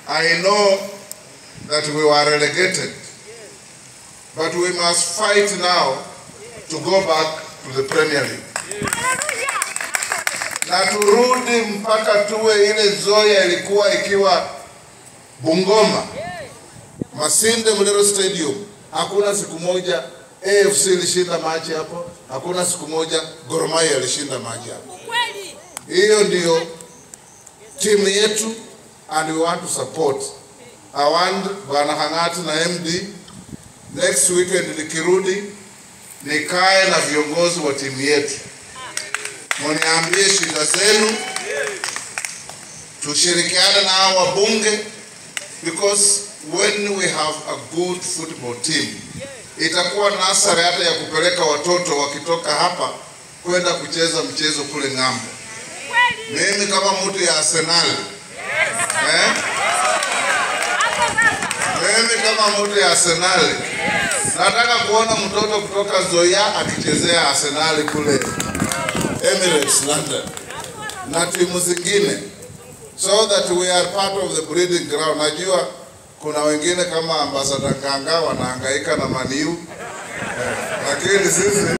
I know that we were relegated, but we must fight now to go back to the Premier League. Na turudi mpaka tuwe ile Zoya ilikuwa ikiwa Bungoma, Masinde Muliro Stadium. Hakuna siku moja AFC ilishinda maji hapo, hakuna siku moja Gor Mahia ilishinda maji hapo. Hiyo ndio timu yetu and we want to support. I want Bwana Hang'ati na MD next weekend nikirudi nikae na viongozi wa timu yetu, muniambie shida zenu, tushirikiane na hao wabunge because when we have a good football team itakuwa nasari hata ya kupeleka watoto wakitoka hapa kwenda kucheza mchezo kule ng'ambo. Mimi kama mtu ya Arsenal eh? Mimi kama mtu ya Arsenal nataka kuona mtoto kutoka Zoya akichezea Arsenal kule Emirates London na timu zingine, so that we are part of the breeding ground. Najua kuna wengine kama ambassador Kanga wanahangaika na Maniu eh, lakini sisi